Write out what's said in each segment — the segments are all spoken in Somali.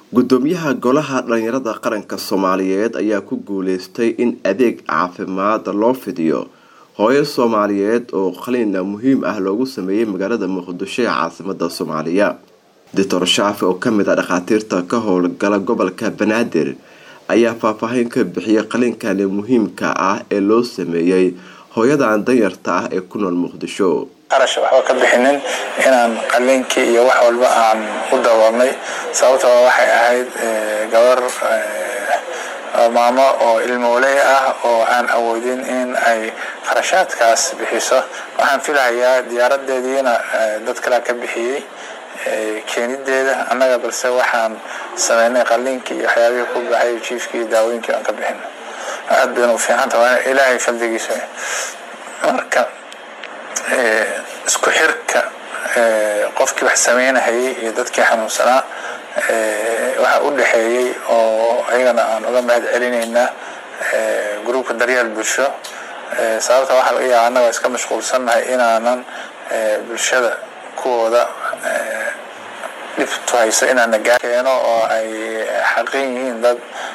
gudoomiyaha golaha dhalinyarada qaranka soomaaliyeed ayaa ku guuleystay in adeeg caafimaad loo fidiyo hooyo soomaaliyeed oo qaliina muhiim ah loogu sameeyey magaalada muqdisho ee caasimada soomaaliya doctor shaafi oo kamid ah dhakhaatiirta ka howlgala gobolka banaadir ayaa faahfaahin ka bixiyay qaliinkani muhiimka ah ee loo sameeyey hooyadan danyarta ah ee ku nool muqdisho qarash waxba ka bixinin inaan qaliinkii iyo wax walba aan u daboolnay sababtoo waxay ahayd gabar maamo oo ilmooley ah oo aan awoodin in ay qarashaadkaas bixiso waxaan filahayaa diyaaradeediina dad kalea ka bixiyey keenideeda annaga balse waxaan sameynay qaliinkii iyo waxyaabihii ku baxay jiifkii daawooyinkii aan ka bixin aad bayna u fiicanta waa ilaahay faldigiisa marka isku xirka qofkii wax sameynahayay iyo dadkii xanuunsanaa waxa u dhexeeyey oo ayagana aan uga mahad celinaynaa gruubka daryeel bulsho sababta waxaa laga yaaba annaga iska mashquulsannahay inaanan bulshada kuwooda dhibtu hayso inaana gaa keeno oo ay xaqin yihiin dad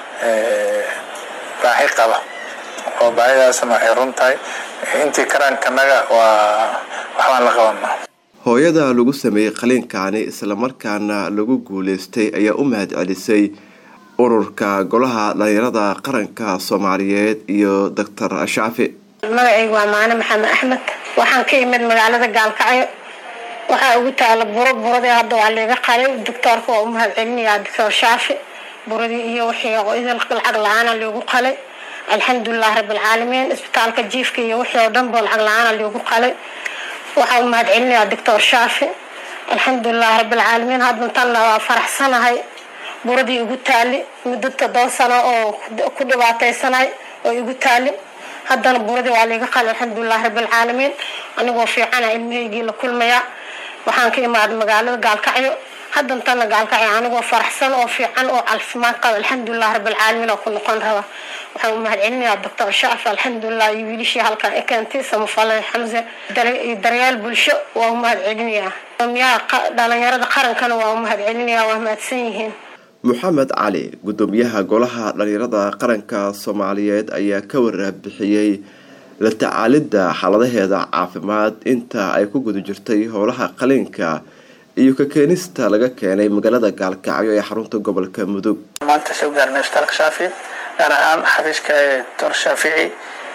baahi qaba oo baahidaasna ay run tahay intii karaankanaga waa waxbaan la qabanaa hooyada lagu sameeyey qaliinkaani islamarkaana lagu guuleystay ayaa u mahad celisay ururka golaha dhalinyarada qaranka soomaaliyeed iyo doctor shaafi magacaygu waa maane maxamed axmed waxaan ka imid magaalada gaalkacyo waxaa ugu taala buro buradii hadda waa liiga qalay doctoorka waa u mahad celinayaa doctor shaafi buradii iyo wixii idil lacag la-aana liigu qalay alxamdulilah rabbilcaalamiin isbitaalka jiifka iyo wixii oo dhan bo lacag la-aana liigu qalay waxaa u mahad celinayaa doctor shaafi alxamdulilah rabbilcaalamiin haddan tanna waa faraxsanahay buradii igu taali muddo toddoba sano oo ku dhibaataysanay oo igu taali haddana buradii waa liiga qalay alxamdulilah rabbilcaalamiin anigoo fiicana ilmahaygii la kulmaya waxaan ka imaaday magaalada gaalkacyo haddan tanna gaalkacyo anigoo faraxsan oo fiican oo caafimaad qaba alxamdulilah rabbilcaalamiin oo ku noqon raba waxaan u mahad celinayaa doctor shaafi alxamdulilah iyo wiilishii halkan i keentay samafale xamse iyo daryaal bulsho waa u mahad celinayaa gudoomiyaha dhalinyarada qarankana waa u mahad celinayaa waa mahadsan yihiin moxamed cali gudoomiyaha golaha dhalinyarada qaranka soomaaliyeed ayaa ka waraabixiyey la tacaalidda xaaladaheeda caafimaad inta ay ku guda jirtay howlaha qaliinka iyo ka keenista laga keenay magaalada gaalkacyo ee xarunta gobolka mudug maanta soo gaarnay isbitaalka shaafi gaar ahaan xafiiska doctor shaafici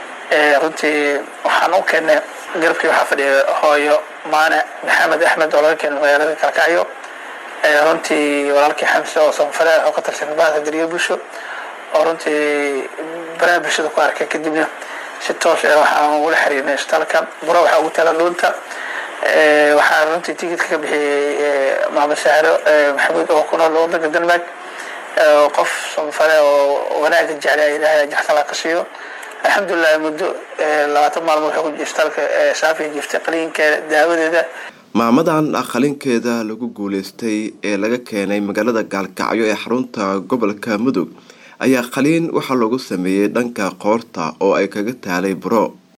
runtii waxaan u keenay garabkii waxaa fadhiya hooyo maane maxamed axmed oo laga keenay magaalada gaalkacyo runtii walaalkii xamse oo sanfare oo ka tirsan bahda daryeel bulsho oo runtii baraha bulshada ku arkay kadibna si toos ah waxaan ugula xiriirnay isbitaalka bura waxaa ugu taala dhuunta waxaa runtii tigidka ka bixiyey maxamed sahro maxamuud oo ku nool wadanka denmark qof sanfare oo wanaaga jeclay ilaahay jaxsala ka siiyo alxamdulilah muddo labaatan maalmood waxay ku isbitaalka saafiya jiftay qaliinkeeda daawadeeda maamadan qalinkeeda lagu guuleystay ee laga keenay magaalada gaalkacyo ee xarunta gobolka mudug ayaa qaliin waxaa loogu sameeyey dhanka qoorta oo ay kaga taalay buro